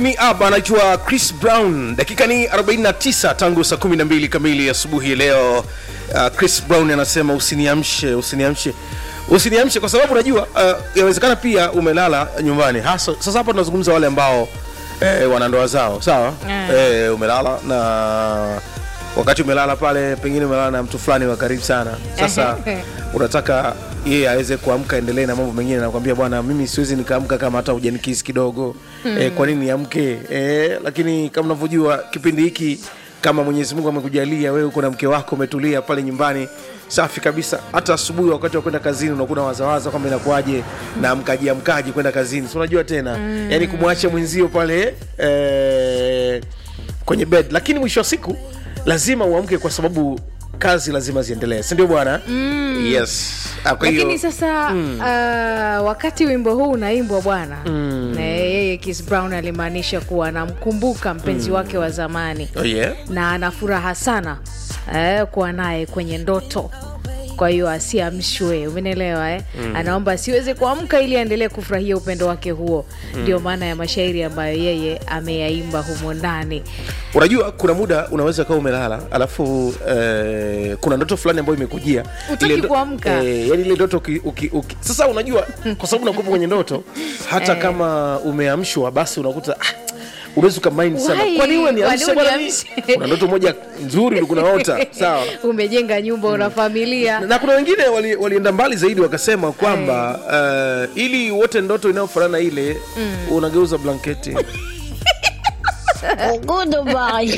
Me Up anaitwa Chris Brown. Dakika ni 49 tangu saa 12 kamili asubuhi leo. Uh, Chris Brown anasema usiniamshe, usiniamshe, usiniamshe kwa sababu unajua uh, yawezekana pia umelala nyumbani. Hasa sasa hapa tunazungumza wale ambao eh, wana ndoa zao, sawa? Mm. Eh, umelala na wakati umelala pale, pengine umelala na mtu fulani wa karibu sana. Sasa unataka yeye aweze kuamka endelee na mambo mengine, nakwambia bwana, mimi siwezi nikaamka kama hata hujanikisi kidogo mm. E, kwa nini niamke? E, lakini kama unavyojua kipindi hiki kama Mwenyezi Mungu amekujalia wewe uko na mke wako umetulia pale nyumbani safi kabisa, hata asubuhi wakati wa kwenda kazini unakuwa wazawaza kwamba inakuwaje na amkaji amkaji kwenda kazini, si unajua tena mm. yani kumwacha mwenzio pale eh, kwenye bed, lakini mwisho wa siku lazima uamke kwa sababu kazi lazima ziendelee, si ndio bwana? mm. Yes. Ah, kwa hiyo- lakini sasa uh, wakati wimbo huu unaimbwa bwana na yeye Chris Brown alimaanisha kuwa anamkumbuka mpenzi wake wa zamani Oh, yeah. na ana furaha sana eh, kuwa naye kwenye ndoto kwa hiyo asiamshwe umenielewa eh? anaomba asiweze kuamka ili aendelee kufurahia upendo wake huo ndio maana ya mashairi ambayo yeye ameyaimba humo ndani unajua kuna muda unaweza kawa umelala alafu eh, kuna ndoto fulani ambayo imekujia Hutaki Ile ndo- kuamka. eh, yani ile ndoto uki, uki, uki. sasa unajua kwa sababu unakuwa kwenye ndoto hata kama umeamshwa basi unakuta ah, unaweza ukamind sana Why? kwani wewe niamshe Kwani bwana mimi? uniamshe? kuna ndoto moja nzuri ulikuwa unaota sawa umejenga nyumba una familia na kuna wengine wali- walienda mbali zaidi wakasema kwamba uh, ili wote ndoto inayofanana ile unageuza blanketi Goodbye.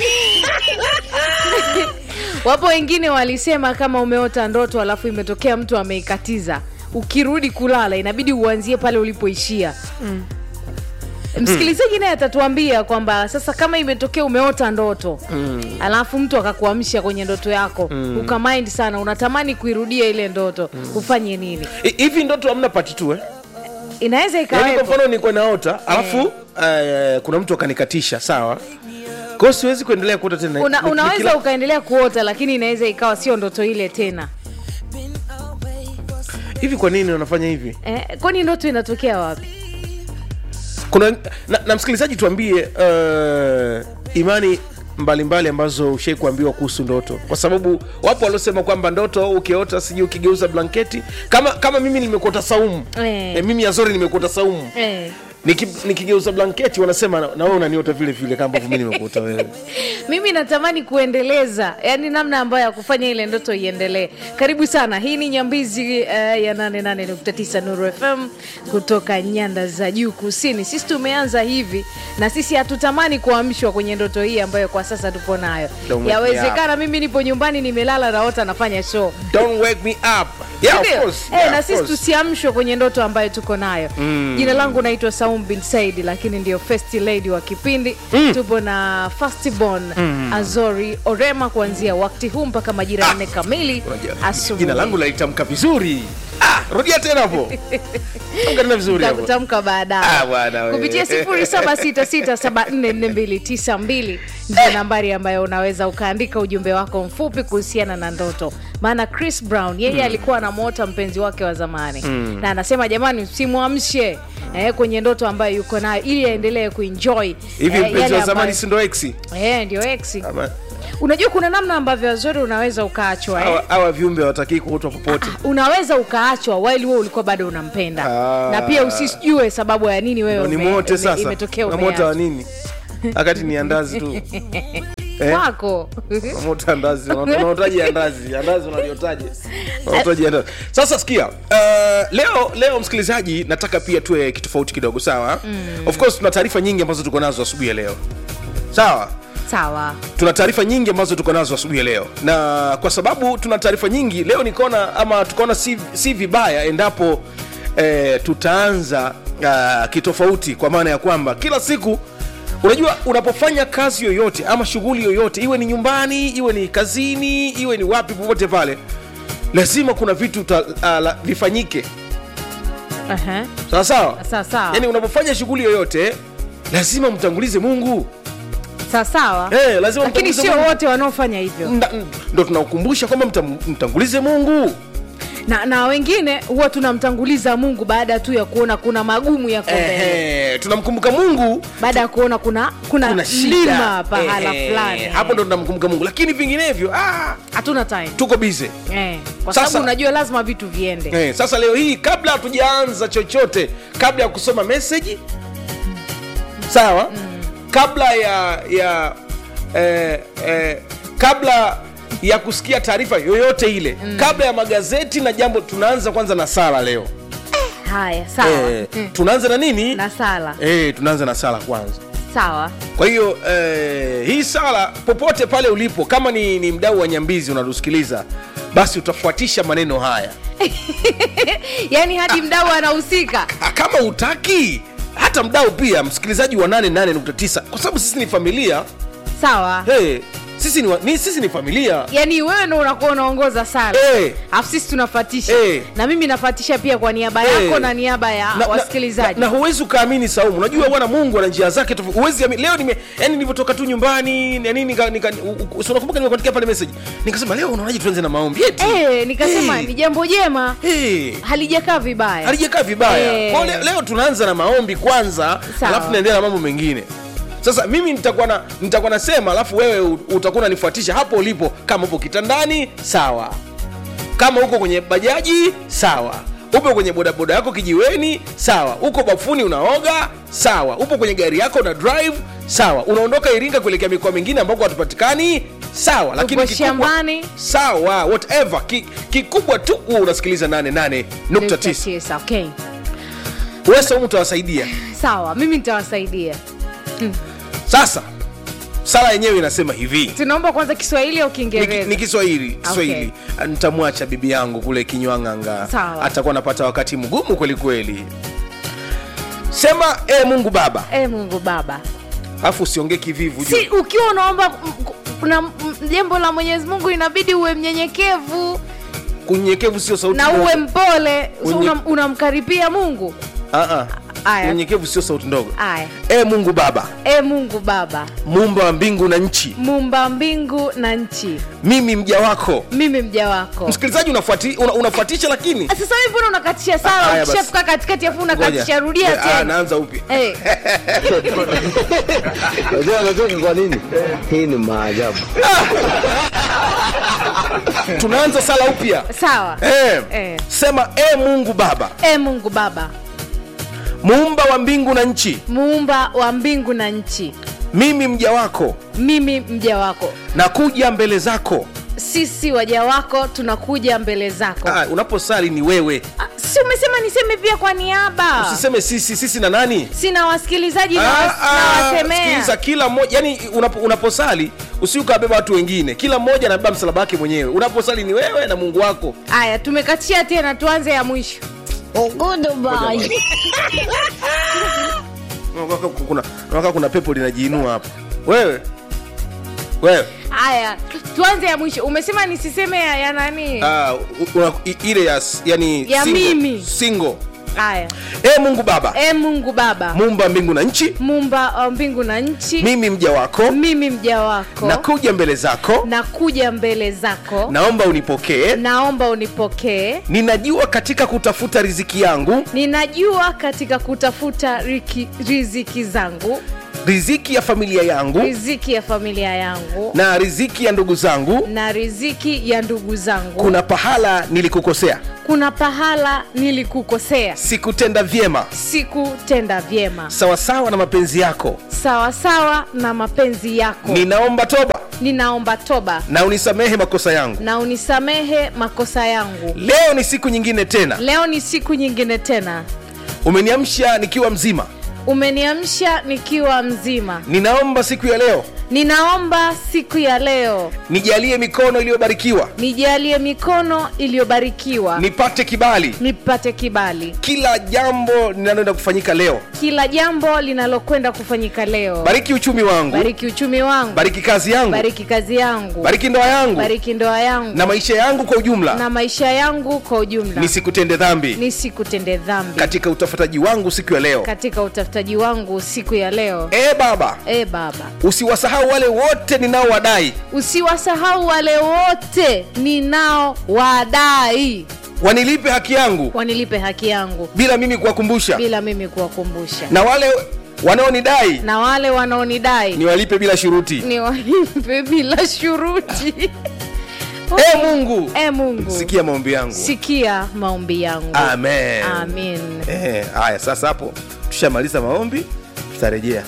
wapo wengine walisema kama umeota ndoto alafu imetokea mtu ameikatiza ukirudi kulala inabidi uanzie pale ulipoishia mm. msikilizaji naye atatuambia kwamba sasa kama imetokea umeota ndoto mm. alafu mtu akakuamsha kwenye ndoto yako mm. ukamind sana unatamani kuirudia ile ndoto mm. ufanye nini I- hivi ndoto hamna pati tu eh? inaweza Yaani kwa ikawepo mfano nilikuwa naota alafu eh, kuna mtu akanikatisha sawa kwa hiyo siwezi kuendelea kuota tena Una, Ni- unaweza nikila- ukaendelea kuota lakini inaweza ikawa sio ndoto ile tena hivi kwa nini wanafanya hivi eh, kwani ndoto inatokea wapi kuna na, na msikilizaji tuambie uh, imani mbalimbali mbali ambazo ushai kuambiwa kuhusu ndoto kwa sababu wapo waliosema kwamba ndoto ukiota sijui ukigeuza blanketi kama kama mimi nimekuota saumu Eh. e, mimi azori nimekuota saumu eh. Niki- nikigeuza blanketi wanasema na na wewe unaniota vile vile kama ambavyo mimi nimekuota wewe mimi natamani kuendeleza yani namna ambayo ya kufanya ile ndoto iendelee karibu sana hii ni nyambizi uh, ya 88.9 nuru fm kutoka nyanda za juu kusini sisi tumeanza hivi na sisi hatutamani kuamshwa kwenye ndoto hii ambayo kwa sasa tupo nayo Don't wake me yawezekana mimi nipo nyumbani nimelala naota nafanya show don't wake me up yeah, of Ndio. course. Eh, Yeah, na of sisi course. tusiamshwe kwenye ndoto ambayo tuko nayo jina langu naitwa saum bin said lakini ndio first lady wa kipindi tupo na fastborn azori orema kuanzia wakati huu mpaka majira ya nne kamili Unajua, asubuhi jina langu laitamka vizuri ah, rudia tena hapo tamka tena vizuri hapo takutamka Ah, baadaye bwana we. kupitia 0766744292 ndio nambari ambayo unaweza ukaandika ujumbe wako mfupi kuhusiana na ndoto maana chris brown yeye alikuwa anamwota mpenzi wake wa zamani na anasema jamani usimwamshe eh, kwenye ndoto ambayo yuko nayo ili aendelee kuenjoy hivi eh, mpenzi yale wa zamani ambayo- si ndo eksi eh, ndio ex Ama- unajua kuna namna ambavyo wazuri unaweza ukaachwa eh? hawa hawa viumbe hawatakii kuotwa popote unaweza ukaachwa while wewe ulikuwa bado unampenda Ah. na pia usijue sababu ya nini wewe ni ume- mote ume- sasa imetokea namota wa umeachwa. nini wakati ni andazi tu Eh? kwako Unamota andazi Una- unaotaje andazi andazi unaliotaje unaotaje andazi sasa sikia uh, leo leo msikilizaji nataka pia tuwe kitofauti kidogo sawa of course tuna taarifa nyingi ambazo tuko nazo asubuhi ya leo sawa sawa tuna taarifa nyingi ambazo tuko nazo asubuhi ya leo na kwa sababu tuna taarifa nyingi leo nikaona ama tukaona si, si vibaya endapo eh, tutaanza uh, kitofauti kwa maana ya kwamba kila siku unajua unapofanya kazi yoyote ama shughuli yoyote iwe ni nyumbani iwe ni kazini iwe ni wapi popote pale lazima kuna vitu ta, uh, la, vifanyike Aha. sawa sawa Sawa sawa. yani unapofanya shughuli yoyote lazima mtangulize mungu sawa sawa Eh, lazima lakini mtangulize sio Mungu. wote wanaofanya hivyo Nda- ndo tunakukumbusha kwamba mtam- mtangulize mungu na, na wengine huwa tunamtanguliza mungu baada tu ya kuona kuna magumu yako mbele Ehe, tunamkumbuka mungu baada ya kuona kuna kuna, kuna shida mlima pahala Ehe, fulani hapo ndo tunamkumbuka mungu lakini vinginevyo ah, hatuna time tuko bize eh, kwa Sasa- sababu unajua lazima vitu viende Eh, sasa leo hii kabla hatujaanza chochote kabla ya kusoma meseji sawa kabla ya ya eh, eh, kabla ya kusikia taarifa yoyote ile kabla ya magazeti na jambo tunaanza kwanza na sala leo haya sawa eh, Mm. tunaanza na nini na sala eh, tunaanza na sala kwanza sawa kwa hiyo eh, hii sala popote pale ulipo kama ni, ni mdau wa nyambizi unatusikiliza basi utafuatisha maneno haya yaani hadi mdau anahusika Ah, kama utaki hata mdau pia msikilizaji wa 88.9 kwa sababu sisi ni familia sawa hey, sisi, ni, wa- ni, sisi ni familia yaani wewe ndo unakuwa unaongoza sala Eh. alafu sisi tunafatisha Eh. na mimi nafatisha pia kwa niaba Eh. yako na niaba ya Na- wasikilizaji na, na, na huwezi ukaamini saumu unajua bwana mungu ana njia zake tofauti. huwezi amini leo nime yani nilivyotoka tu nyumbani na nini nika, nika, u- u- si unakumbuka nimekuandikia pale message nikasema leo unaonaje tuanze na maombi eti Eh, nikasema Eh. ni jambo jema hey. halijakaa vibaya halijakaa vibaya Eh. Kwa leo, leo tunaanza na maombi kwanza Sawa. alafu tunaendelea na mambo mengine sasa mimi nitakuwa na nitakuwa nasema alafu wewe u- utakuwa unanifuatisha hapo ulipo kama upo kitandani sawa kama uko kwenye bajaji sawa upo kwenye bodaboda yako kijiweni sawa uko bafuni unaoga sawa upo kwenye gari yako una drive sawa unaondoka iringa kuelekea mikoa mingine ambako hatupatikani sawa lakini Upo shambani. sawa whatever Ki- kikubwa tu huwa unasikiliza 88.9 Tisa, okay wewe saumu utawasaidia sawa mimi nitawasaidia sasa sala yenyewe inasema hivi tunaomba kwanza kiswahili au ni, kiingereza ni kiswahili kiswahili nitamwacha bibi yangu kule kinywang'anga Sawa. atakuwa anapata wakati mgumu kweli kweli sema e mungu baba e mungu baba alafu usiongee kivivu si juu. ukiwa unaomba m- kuna m- jambo la mwenyezi mungu inabidi uwe mnyenyekevu unyenyekevu sio sauti na ndogo. uwe mpole so Unye- unam- unamkaribia mungu Ah, ah. Aya. unyenyekevu sio sauti ndogo aya e mungu baba e mungu baba muumba wa mbingu na nchi mumba mbingu na nchi mimi mja wako mimi mja wako msikilizaji unafuati, una, unafuatisha lakini Ah, sasa hivi mbona unakatisha Ah, sala haya basi. ukishafika katikati afu Ngoja. unakatisha rudia Eh, ah, tena naanza upya Eh, Unajua anacheka kwa nini? Hii ni maajabu. tunaanza sala upya sawa eh. Eh. sema e mungu baba e mungu baba muumba wa mbingu na nchi muumba wa mbingu na nchi mimi mja wako mimi mja wako nakuja mbele zako sisi waja wako tunakuja mbele zako ah, unaposali ni wewe Ah, si umesema niseme pia kwa niaba usiseme sisi sisi na nani sina wasikilizaji na Ah, was- ah, nawasemea sikiliza kila mmoja yani unapo, unaposali usiukabeba watu wengine kila mmoja anabeba msalaba wake mwenyewe unaposali ni wewe na mungu wako haya tumekatia tena tuanze ya mwisho Unaona kuna, unaona kuna pepo linajiinua hapa wewe wewe haya tuanze ya mwisho umesema nisiseme ya, ya nani ah, u- una, i- ile ya, s- yani Ya single, mimi. single. haya e mungu baba e mungu baba muumba mbingu na nchi mumba wa mbingu na nchi mimi mja wako mimi mja wako nakuja mbele zako nakuja mbele zako naomba unipokee naomba unipokee ninajua katika kutafuta riziki yangu ninajua katika kutafuta riki, riziki zangu riziki ya familia yangu riziki ya familia yangu na riziki ya ndugu zangu na riziki ya ndugu zangu kuna pahala nilikukosea kuna pahala nilikukosea sikutenda vyema sikutenda vyema sawasawa na mapenzi yako sawasawa na mapenzi yako ninaomba toba ninaomba toba na unisamehe makosa yangu na unisamehe makosa yangu leo ni siku nyingine tena leo ni siku nyingine tena umeniamsha nikiwa mzima umeniamsha nikiwa mzima ninaomba siku ya leo ninaomba siku ya leo nijalie mikono iliyobarikiwa nijalie mikono iliyobarikiwa nipate kibali nipate kibali kila jambo linaloenda kufanyika leo kila jambo linalokwenda kufanyika leo bariki uchumi wangu bariki uchumi wangu bariki kazi yangu bariki kazi yangu bariki ndoa yangu bariki ndoa yangu na maisha yangu kwa ujumla na maisha yangu kwa ujumla nisikutende dhambi nisikutende dhambi katika utafutaji wangu siku ya leo katika utafutaji wangu siku ya leo e baba e baba usiwasahau wale wote ninaowadai usiwasahau wale wote ninao wadai wanilipe haki yangu wanilipe haki yangu bila mimi kuwakumbusha bila mimi kuwakumbusha na wale wanaonidai na wale wanaonidai niwalipe bila shuruti ni walipe bila shuruti e mungu e mungu sikia maombi yangu sikia maombi yangu amen amin Eh, haya sasa hapo tushamaliza maombi tutarejea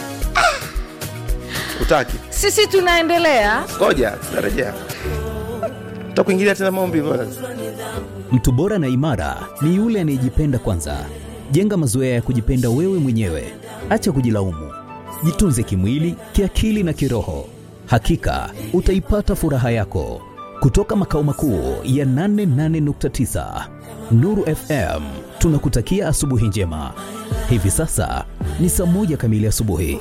utaki sisi tunaendelea ngoja tutarejea takuingilia tena maombi bwana. Mtu bora na imara ni yule anayejipenda kwanza. Jenga mazoea ya kujipenda wewe mwenyewe, acha kujilaumu. Jitunze kimwili, kiakili na kiroho. Hakika utaipata furaha yako. Kutoka makao makuu ya 88.9 Nuru FM, tunakutakia asubuhi njema. Hivi sasa ni saa moja kamili asubuhi.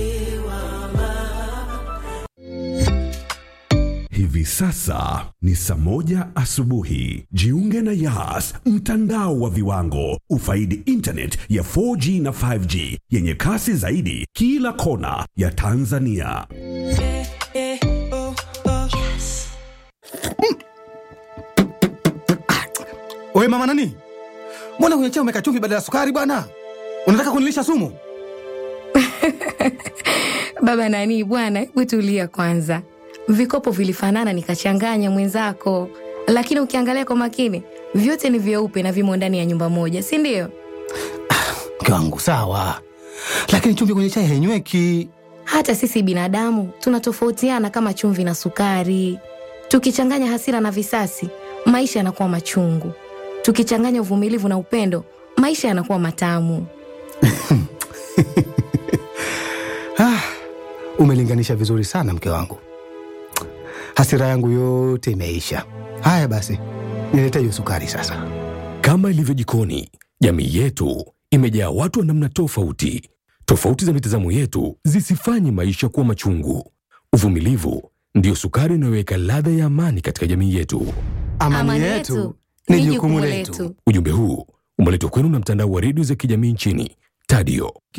Hivi sasa ni saa moja asubuhi. Jiunge na Yas, mtandao wa viwango. Ufaidi internet ya 4G na 5G yenye kasi zaidi kila kona ya Tanzania. Oye mama nani, mbona kwenye chai umeweka chumvi badala ya sukari bwana? Unataka kunilisha sumu? Baba nani bwana, hebu tulia kwanza. Vikopo vilifanana nikachanganya mwenzako, lakini ukiangalia kwa makini vyote ni vyeupe na vimo ndani ya nyumba moja, si ndio? Mke wangu sawa, lakini chumvi kwenye chai hainyweki. Hata sisi binadamu tunatofautiana kama chumvi na sukari. Tukichanganya hasira na visasi, maisha yanakuwa machungu. Tukichanganya uvumilivu na upendo, maisha yanakuwa matamu. Ah, umelinganisha vizuri sana mke wangu, hasira yangu yote imeisha. Haya basi, nilete hiyo sukari sasa. Kama ilivyo jikoni, jamii yetu imejaa watu wa namna tofauti. Tofauti za mitazamo yetu zisifanye maisha kuwa machungu. Uvumilivu ndiyo sukari inayoweka ladha ya amani katika jamii yetu. Amani, yetu ni jukumu letu. Ujumbe huu umeletwa kwenu na mtandao wa redio za kijamii nchini Tadio.